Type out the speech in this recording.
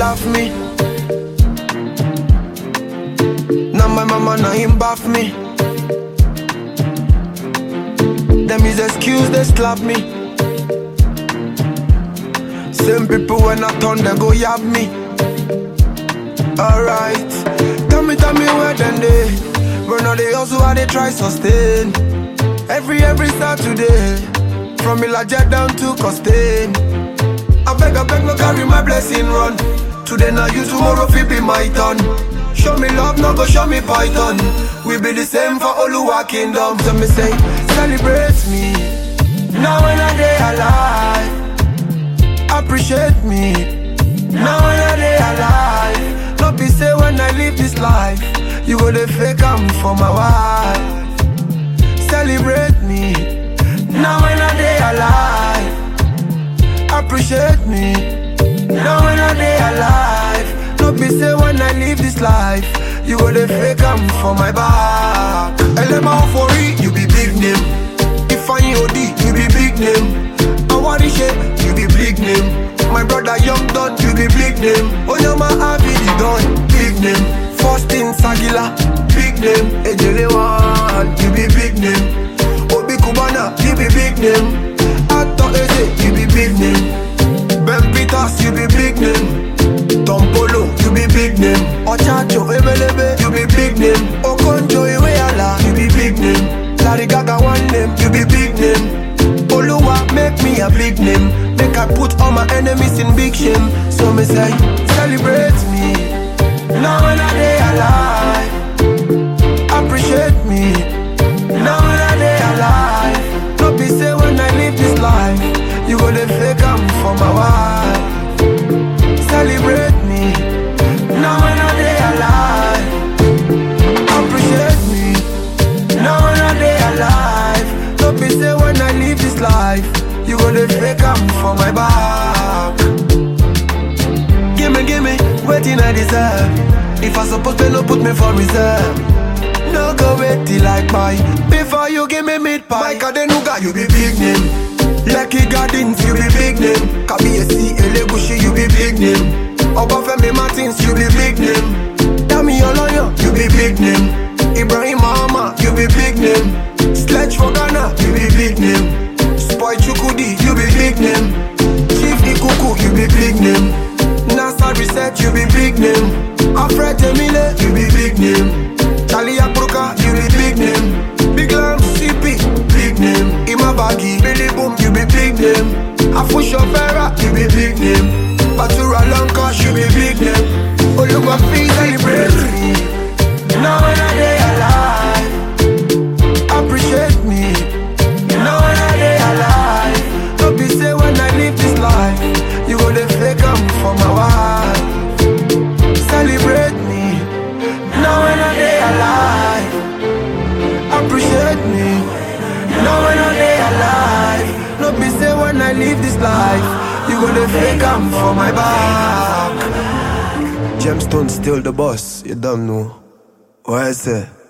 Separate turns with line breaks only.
laugh me. Now my mama now him bath me. Them is excuse they slap me. Same people when I turn they go yab me. Alright, tell me, tell me where then they. But now they also how they try sustain. Every every Saturday, from Ilaja down to Costain. I beg, I beg, no carry my blessing run. Today now you, tomorrow fi be my turn. Show me love, no go show me python. We be the same for Oluwa kingdom. So me say, celebrate me. Now when I day alive, appreciate me. Now when I day alive, no be say when I live this life, you go the fake am for my wife. Celebrate me. Now when I day alive appreciate me. Now when I day alive, no be say when I live this life, you go the fake am for my back. Elema Ofori, you be big name. Ifeanyi Odi, you be big name. Awarishe, you be big name. My brother Young Don, you be big name. Onyama Abidi Don, big name. Faustin Sagila, big name. Ejelewan, you be big name. Obi Kubana, you be big name. Ato Eze, you be big name. Ben Peters, you be big name. Tom Polo, you be big name. Ochacho Ebelebe, you be big name. Okonjo Iweala, you be big name. Larry Gaga one name, you be big name. Oluwa make me a big name. Make I put all my enemies in big shame. So me say, celebrate me. Now when I day alive, appreciate me. Now when I day alive, no be say when I live this life, you go the fake am for my wife. Celebrate me. Now when I day alive, appreciate me. Now when I day alive, no be say when I live this life, you go the fake am for my back. Gimme, gimme, waiting I deserve. If I suppose pay, no put me for reserve. No go wait till I buy Before you give me meat pie Mike Adenuga, you be big name Lucky Gardens, you be big name Kabiyesi Elegushi, you be big name Obafemi Martins, you be big name Dami Oloyo, you be big name Ibrahim Mahama, you be big name Sledge for Ghana, you be big name Spoy Chukudi, you be big name Chief Ikuku, you be big name NASA Research, you be big name Alfred Emile, you be big name Charlie Akbroka, you be big name. Big Lam, CP, big name. Imabagi, Billy Boom, you be big name. Afusho Vera, you be big name. Batura Lanka, you be big name. Oluwa please celebrate me. Now when I day alive, appreciate me. Now when I day alive, don't be say when I live this life, you go the fake am for my wife. Celebrate me. Now when I day alive, appreciate me. Now when I day alive, no be say when I live this life, you gonna fake am for my back. Gemstone still the boss, you don't know. What I say?